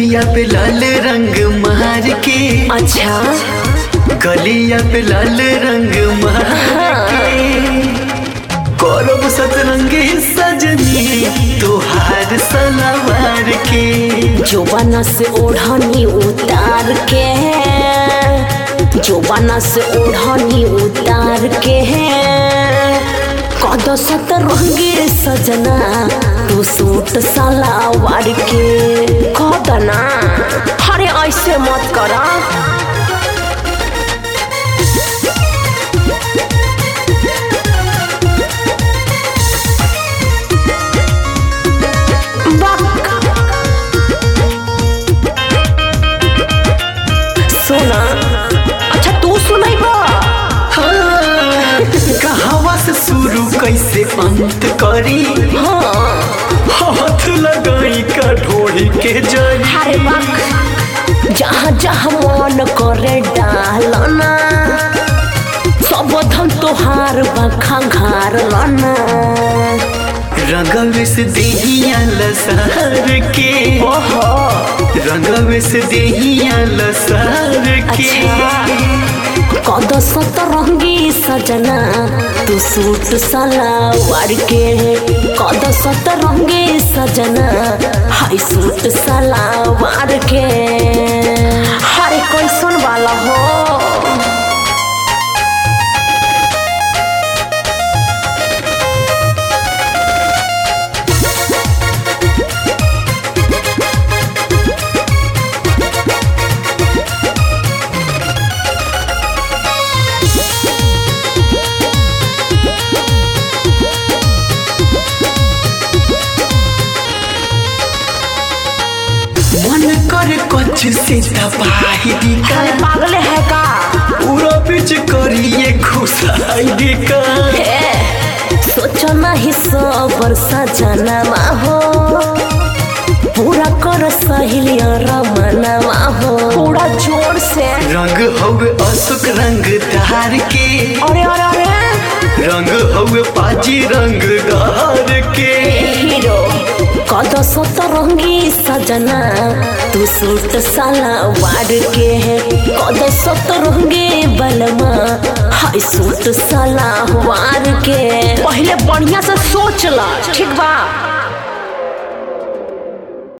गलिया पे लाल रंग मार के अच्छा गलिया पे लाल रंग मार के करब सतरंगी सजनी तोहार सलावार के जोबाना से ओढ़नी उतार के जोबाना से ओढ़नी उतार के कद सतरंगी सजना तू सूट सलावार के कदना अरे ऐसे मत करा सुना अच्छा तू सुनाई बा हाँ, कहावा से शुरू कैसे अंत करी हाँ हाथ लगाई का ढोड़ी के जरी अरे बाक जहाँ जहाँ मन करे डालना सब धन तोहार बखा घार लना रंगवे से देहिया लसार के ओहो रंगवे से देहिया लसार के कद सतरंगी सजना तू सूट सलावार के कद सतरंगी सजना हाय सूट सलावार के हरे कोई सुन वाला हो मन कर कुछ से दबाई दी का अरे पागल है का पूरा बीच करिए घुसाई का हे, सोचो नहीं सो वर्षा जनमा हो पूरा कर सहेलिया रमनमा हो पूरा जोर से रंग हवे अशोक रंग धार के अरे अरे अरे रंग हवे पाजी रंग धार के हीरो कद सतरंगी सजना तू सूट सलवार के है कद सतरंगी बलमा हाय सूट सलवार के पहले बढ़िया से सोच ला ठीक बा